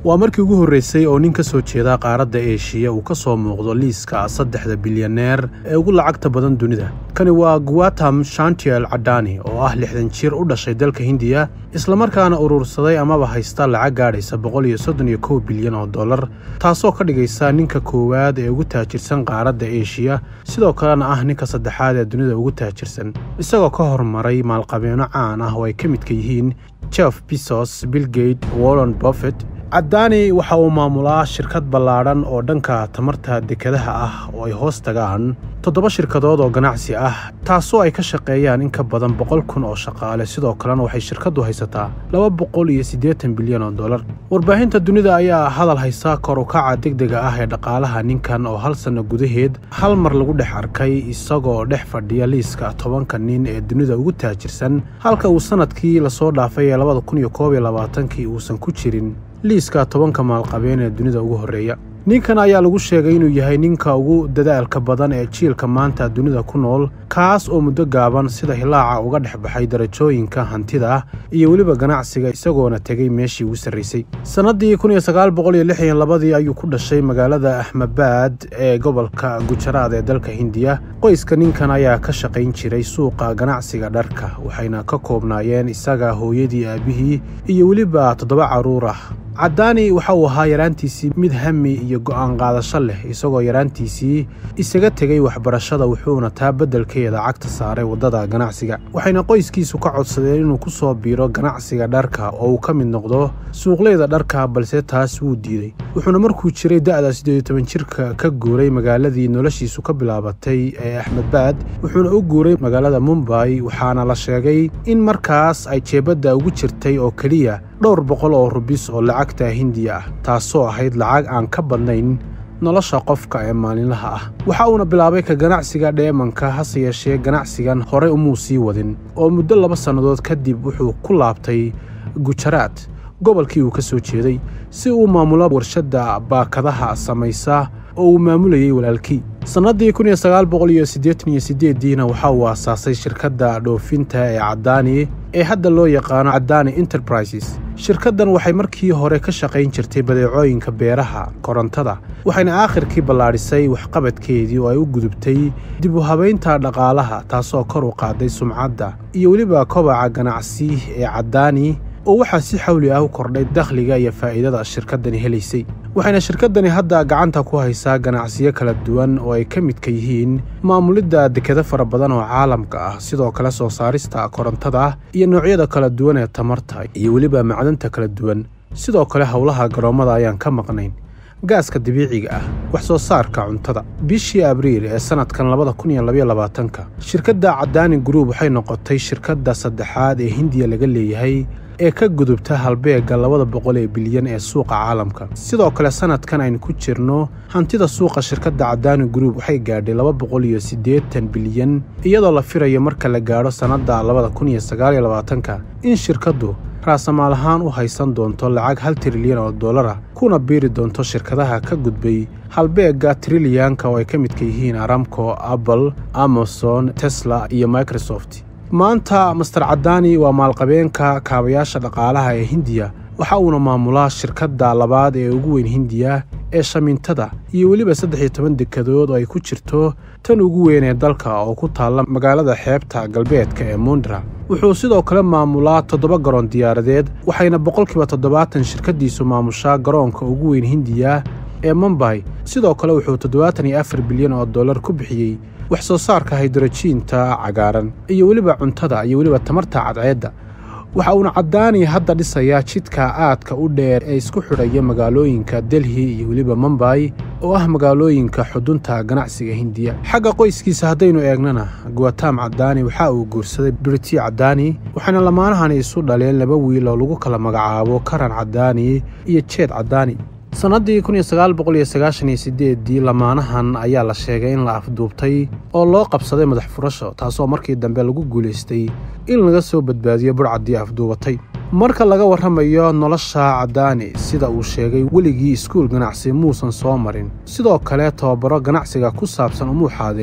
waa markii ugu horreysay oo nin ka soo jeeda qaaradda eeshiya uu ka soo muuqdo liiska saddexda bilyaneer ee ugu lacagta badan dunida kani waa guatam shantiel cadani oo ah lixdan jir u dhashay dalka hindiya islamarkaana urursaday amaba haysta lacag gaadhaysa boqol iyo soddon iyo kow bilyan oo dollar taasoo ka dhigaysa ninka koowaad ee ugu taajirsan qaaradda eeshiya sidoo kalena ah ninka saddexaad ee dunida ugu taajirsan isagoo ka hormaray maalqabeeno caan ah oo ay ka midka yihiin jeff bisos billgate wallon bofet caddaani waxa uu maamulaa shirkad ballaadhan oo dhanka tamarta dekadaha ah oo ay hoos tagaan toddoba shirkadood oo ganacsi ah taasoo ay ka shaqeeyaan in ka badan boqol kun oo shaqaale sidoo kalena waxay shirkaddu haysataa laba boqol iyo siddeetan bilyan oo dollar warbaahinta dunida ayaa hadal haysa kor ukaca degdega ah ee dhaqaalaha ninkan oo hal sanno gudaheed hal mar lagu dhex arkay isagoo dhex fadhiya liiska tobanka nin ee dunida ugu taajirsan halka uu sannadkii lasoo dhaafay ee labada kun iyo koob iyo labaatankii uusan ku jirin liiska tobanka maalqabeen ee dunida ugu horreeya ninkan ayaa lagu sheegay inuu yahay ninka ugu dadaalka badan ee jiilka maanta dunida ku nool kaas oo muddo gaaban sida hilaaca uga dhex baxay darajooyinka hantida iyo weliba ganacsiga isagoona tegay meeshii ugu sarraysay sannaddii kun iyo sagaal boqol iyo lix iyo labadii ayuu ku dhashay magaalada ahmabad ee gobolka gujaraad ee dalka hindiya qoyska ninkan ayaa ka shaqayn jiray suuqa ganacsiga dharka waxayna ka koobnaayeen isaga hooyadii aabihii iyo weliba toddoba carruur ah caddaani waxa uu ahaa yaraantiisii mid hami iyo go'aan qaadasho leh isagoo yaraantiisii isaga tegay waxbarashada wuxuuna taa beddelkeeda cagta saaray waddada ganacsiga waxayna qoyskiisu ka codsadeen inuu ku soo biiro ganacsiga dharka oo uu ka mid noqdo suuqleyda dharka balse taas wuu diiday wuxuuna markuu jiray da'da siddeed iyo toban jirka ka guuray magaaladii noloshiisu ka bilaabatay ee axmedbaad wuxuuna u guuray magaalada mumbay waxaana la sheegay in markaas ay jeebadda ugu jirtay oo keliya dhowr boqol oo rubis oo lacagta hindiya ah taasoo ahayd lacag aan ka badnayn nolosha qofka ee maalinlaha ah waxa uuna bilaabay ka ganacsiga dheemanka hase yeeshee ganacsigan horey umuu sii wadin oo muddo laba sannadood kadib wuxuu ku laabtay gujaraad gobolkii uu ka soo jeeday si uu maamulo warshadda baakadaha samaysa oo uu maamulayay walaalkii sannaddii kun iyo sagaal boqol iyo siddeetan iyo siddeeddiina waxa uu aasaasay shirkadda dhoofinta ee caddaani ee hadda loo yaqaano caddaani enterprises shirkaddan waxay markii hore ka shaqayn jirtay badeecooyinka beeraha korontada waxayna aakhirkii ballaadhisay waxqabadkeedii oo ay u gudubtay dib u habaynta dhaqaalaha taasoo kor u qaaday sumcadda iyo weliba kobaca ganacsi ee caddaani oo waxaa si xawli ah u kordhay dakhliga iyo faa'iidada shirkaddani helaysay waxayna shirkaddani hadda gacanta ku haysaa ganacsiyo kala duwan oo ay ka midka yihiin maamulidda dekado fara badan oo caalamka ah sidoo kale soo saarista korontada iyo noocyada kala duwan ee tamarta iyo weliba macdanta kala duwan sidoo kale howlaha garoommada ayaan ka maqnayn gaaska dabiiciga ah wax soo saarka cuntada bishii abriil ee sannadkan labada kun iyo labaiyo labaatanka shirkadda caddaani gruub waxay noqotay shirkadda saddexaad ee hindiya laga leeyahay ee ka gudubta halbeegga labada boqol ee bilyan ee suuqa caalamka sidoo kale sannadkan aynu ku jirno hantida suuqa shirkadda caddaani gruub waxay gaadhay laba boqol iyo siddeetan bilyan iyadoo la filayo marka la gaadho sannadda labada kun iyo sagaal iyo labaatanka in shirkaddu raasamaal ahaan u haysan doonto lacag hal trilyan oo dollara kuna biiri doonto shirkadaha ka gudbay halbeegga trilyanka oo ay ka midka yihiin aramco apple amazon tesla iyo microsoft maanta master caddaani waa maalqabeenka kaabayaasha dhaqaalaha ee hindiya waxa uuna maamulaa shirkadda labaad ee ugu weyn hindiya ee shamintada iyo weliba saddex iyo toban dekadood oo ay ku jirto tan ugu weyn ee dalka oo ku taalla magaalada xeebta galbeedka ee mondra wuxuu sidoo kale maamulaa toddoba garoon diyaaradeed waxayna boqolkiiba toddobaatan shirkaddiisu maamushaa garoonka ugu weyn hindiya ee mumbay sidoo kale wuxuu toddobaatan iyo afar bilyan oo dollar ku bixiyey wax soo saarka haydrojiinta cagaaran iyo weliba cuntada iyo weliba tamarta cadceedda waxa uuna caddaani hadda dhisayaa jidka aadka u dheer ee isku xidhaya magaalooyinka delhi iyo weliba mumbay oo ah magaalooyinka xudunta ganacsiga hindiya xagga qoyskiisa haddaynu eegnana guatam caddaani waxa uu guursaday briti caddaani waxaana lamaanahani isu dhaleen laba wiil oo lagu kala magacaabo karan caddaani iyo jeed caddaani sannaddii kun iyo sagaal boqol iyo sagaashan iyo siddeeddii lamaanahan ayaa la sheegay in la afduubtay oo loo qabsaday madax furasho taasoo markii dambe lagu guulaystay in laga soo badbaadiyo burcaddii afduubatay marka laga warramayo nolosha caddaani sida uu sheegay weligii iskuul ganacsi muusan soo marin sidoo kale tababaro ganacsiga ku saabsan umuu xaadirin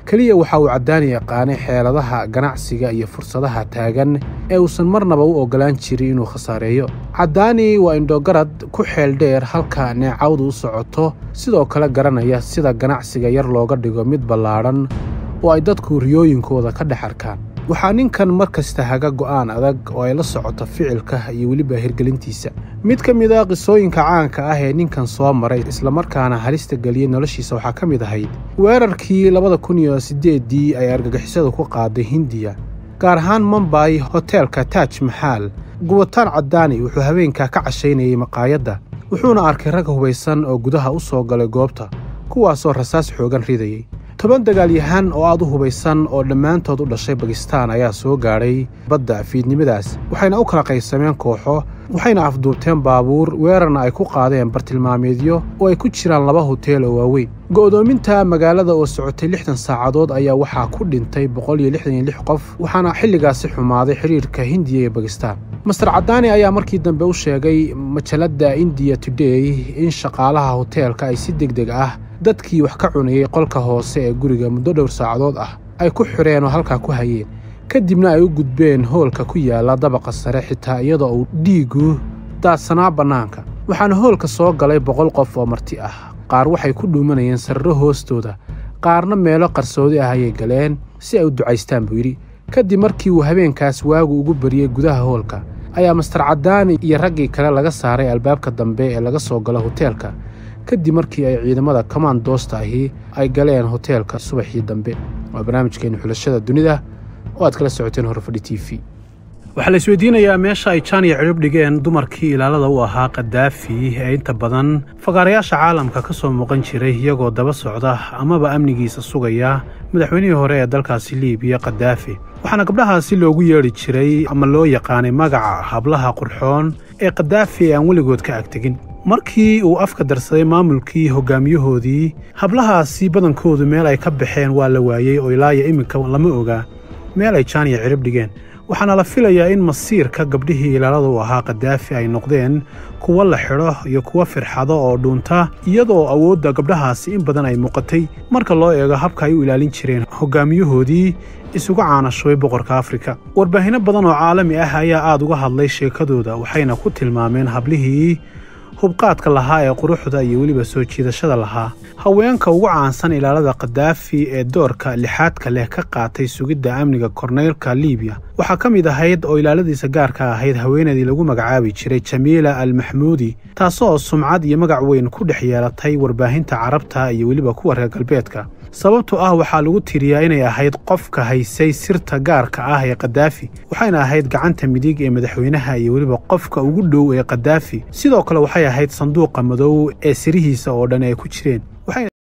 keliya waxa uu caddaani yaqaanay xeeladaha ganacsiga iyo fursadaha taagan ee uusan marnaba u oggolaan jirin inuu khasaareeyo caddaani waa indhogarad ku xeel dheer halka neecawdu u socoto sidoo kale garanaya sida ganacsiga yar looga dhigo mid ballaadhan oo ay dadku riyooyinkooda ka dhex arkaan waxaa ninkan mar kasta haga go'aan adag oo ay la socoto ficilka iyo weliba hirgelintiisa mid ka mid a qisooyinka caanka ah ee ninkan soo maray islamarkaana halista geliyey noloshiisa waxaa ka mid ahayd weerarkii labada kun iyo siddeeddii ay argagixisadu ku qaaday hindiya gaar ahaan mombay hoteelka taaj maxaal gubataan caddaani wuxuu habeenkaa ka cashaynayay maqaayadda wuxuuna arkay rag hubaysan oo gudaha u soo galay goobta kuwaasoo rasaas xoogan ridayay toban dagaalyahan oo aad u hubaysan oo dhammaantood u dhashay bakistaan ayaa soo gaadhay badda fiidnimadaas waxayna u kala qaybsameen kooxo waxayna afduubteen baabuur weerarna ay ku qaadeen bartilmaameedyo oo ay ku jiraan laba hoteel oo waaweyn go'doominta magaalada oo socotay lixdan saacadood ayaa waxaa ku dhintay boqol iyo lixdan iyo lix qof waxaana xilligaasi xumaaday xidhiirka hindiya iyo bakistaan master caddaani ayaa markii dambe u sheegay majalladda indiya today in shaqaalaha hoteelka ay si deg deg ah dadkii wax ka cunayey qolka hoose ee guriga muddo dhowr saacadood ah ay ku xidheen oo halkaa ku hayeen kadibna ay u gudbeen hoolka ku yaalla dabaqa sare xitaa iyadoo uu dhiiggu daadsanaa bannaanka waxaana hoolka soo galay boqol qof oo marti ah qaar waxay ku dhuumanayeen sarro hoostooda qaarna meelo qarsoodi ah ayay galeen si ay u ducaystaan buu yidhi kadib markii uu habeenkaas waagu ugu bariyey gudaha hoolka ayaa master caddaani iyo raggii kale laga saaray albaabka dambe ee laga soo galo hoteelka kadib markii ay ciidamada kamandoosta ahi ay galeen hoteelka subaxii dambe waa barnaamijkeenu xulashada dunida oo aad kala socoteen horfadhi t v waxaa la isweydiinayaa meesha ay jaan iyo cidhib dhigeen dumarkii ilaalada u ahaa kadaafi ee inta badan fagaarayaasha caalamka ka soo muuqan jiray iyagoo daba socda amaba amnigiisa sugaya madaxweynihii hore ee dalkaasi liibiya kadaafi waxaana gabdhahaasi loogu yeedhi jiray ama loo yaqaanay magaca hablaha qurxoon ee kadaafi ee aan weligood ka agtegin markii uu afka darsaday maamulkii hogaamiyahoodii hablahaasi badankoodu meel ay ka baxeen waa la waayey oo ilaa iyo iminka lama ogaa meel ay jaan iyo cidhib dhigeen waxaana la filayaa in masiirka gabdhihii ilaalada u ahaa kadaafi ay noqdeen kuwo la xidho iyo kuwo firxado oo dhuunta iyadoo awoodda gabdhahaasi in badan ay muuqatay marka loo eego habka ay u ilaalin jireen hogaamiyahoodii isugu caanashubay boqorka afrika warbaahinno badan oo caalami ah ayaa aad uga hadlay sheekadooda waxayna ku tilmaameen hablihii hubqaadka lahaa ee quruxda iyo weliba soo jiidashada lahaa haweenka ugu caansan ilaalada kadaafi ee doorka lixaadka leh ka qaatay sugidda amniga korneylka liibiya waxaa ka mid ahayd oo ilaaladiisa gaarka ahayd haweenaydii lagu magacaabi jiray jamiila al maxmuudi taasoo sumcad iyo magac weyn ku dhex yeelatay warbaahinta carabta iyo weliba kuwa reer galbeedka sababtoo ah waxaa lagu tiriyaa inay ahayd qofka haysay sirta gaarka ah ee kadaafi waxayna ahayd gacanta midig ee madaxweynaha iyo weliba qofka ugu dhow ee kadaafi sidoo kale waxay ahayd sanduuqa madow ee sirihiisa oo dhan ay ku jireen